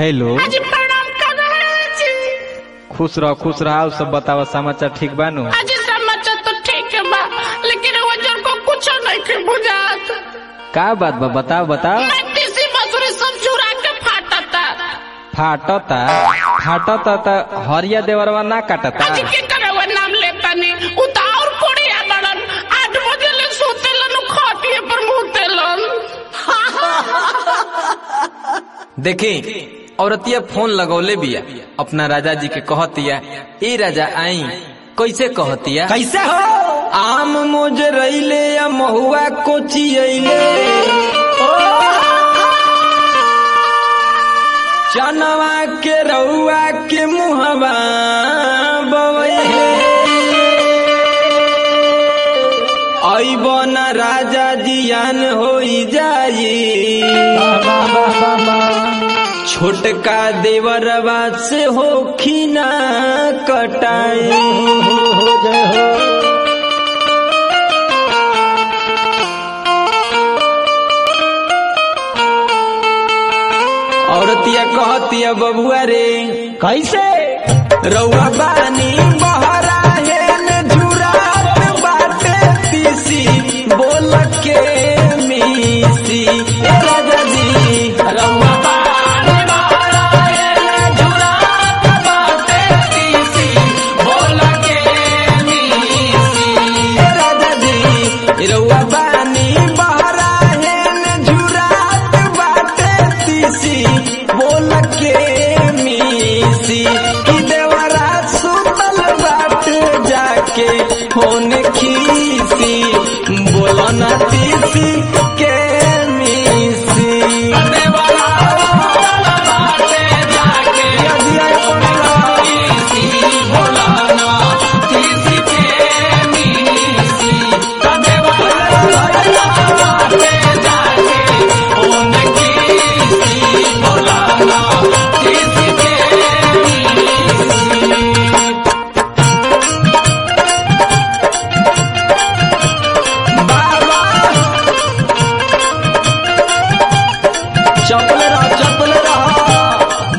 hello जी प्रणाम कर जी खुश रह खुश रह और सब बतावा समाचार ठीक बानू आज समाचार तो ठीक है बा लेकिन वजन को कुछ नहीं के बुझात का बात बा बताओ बताओ मैं तीसरी मसूरी सब चुरा के फाटता फाटता फाटता त हरिया देवरवा ना काटता आज के करे वो नाम लेता नहीं उतार कोड़िया बड़न आठ बजे ले सोतेलन खाटिए पर मुतेलन देखी औरतिया फोन लगौले बिया अपना राजा जी के कहतिया ए राजा आई कैसे कहतिया कैसे हो आम मोजरैले या महुआ कोचियैले चनवा के रउआ के मुहवा बवैले अबन राजा जियान होई जाई छोटका देवरवा से हो खीना कटाई औरतिया कहतिया बबुआ रे कैसे रउआ बानी बहरा हेन झुरात बाटे तीसी बोल के मीसी ए राजा जी रउआ बानी बहरा हेन झुरात बाटे तीसी बोल के मीसी ए राजा जी रउआ बानी बहरा हेन झुरात बाटे तीसी बोल के मीसी कि देवरा सुतल बाटे जाके फोन खीसी बोलन तीसी के मीसी देवरा सुतल बाटे जाके खीसी बोलन तीसी के मीसी देवरा सुतल बाटे जाके फोन खीसी बोलन तीसी के बाबा चपल रह चपल रह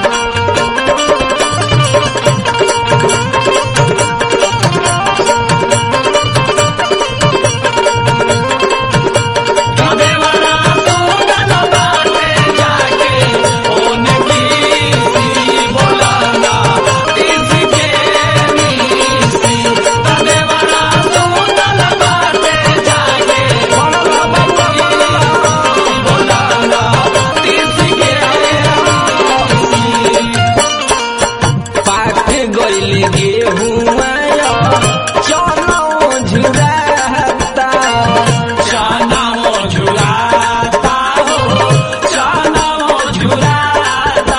पाक गइल गेहुआ चनो झुराता चनो झुराता हो चनो झुराता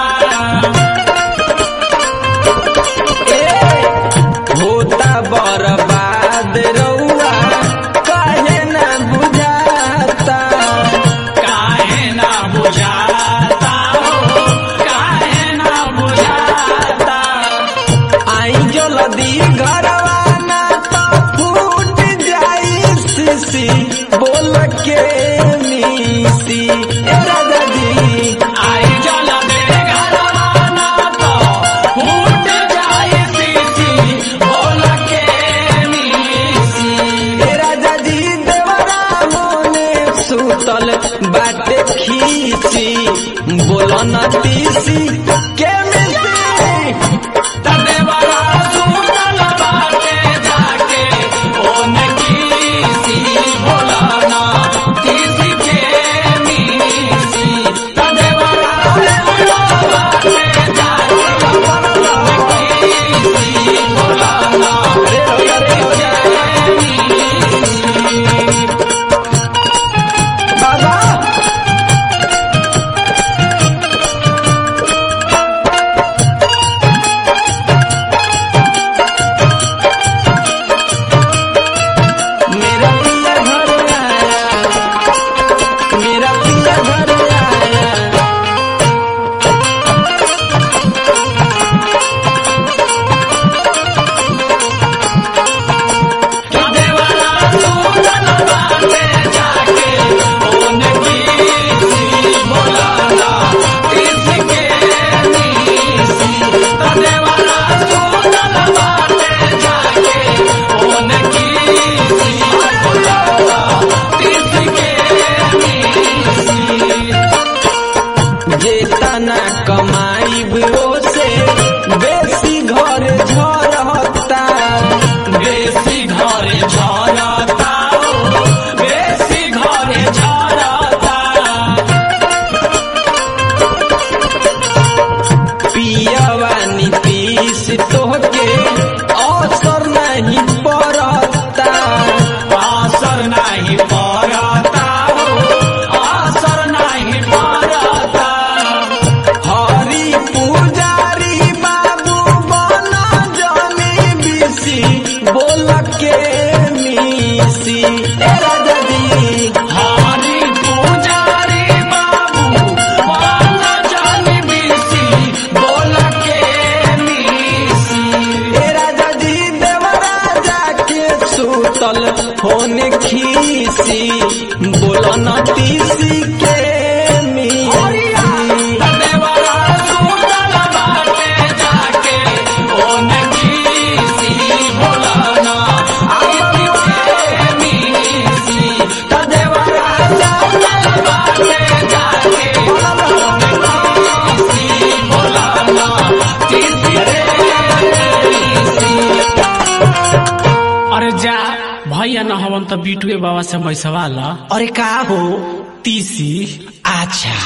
ए होता बर्बाद रउआ काहे ना बुझाता काहे ना बुझाता हो काहे ना बुझाता आई जल्दी घरवा ना तो फूट जाई सीसी बोल के मीसी ए राजा जी आई जल्दी घरवा ना तो फूट जाई सीसी बोल के मीसी ए राजा जी देवरा मोने सुतल बाटे खीसी बोलन तीसी के मिसी तदेवरा सुतल बाटे जाके ओन कीसी बोलाना तीसी के मीसी तदेवरा सुतल बाटे जाके ओन कीसी बोलाना बाबा ए राजा जी हरी पुजारी बाबू बाला जानी बीसी बोल के मीसी ए राजा जी देवराजा के सुतल होने खीसी बोलो न तीसी के मीसी देवरा सुतल बाटे जाके ओन कीसी बोलाना आगे के मीसी देवरा सुतल बाटे जाके ओन कीसी बोलाना तीसी अरे जा भैया न हवन त बिटुए बाबा से मैसवा ला अरे का हो तीसी अच्छा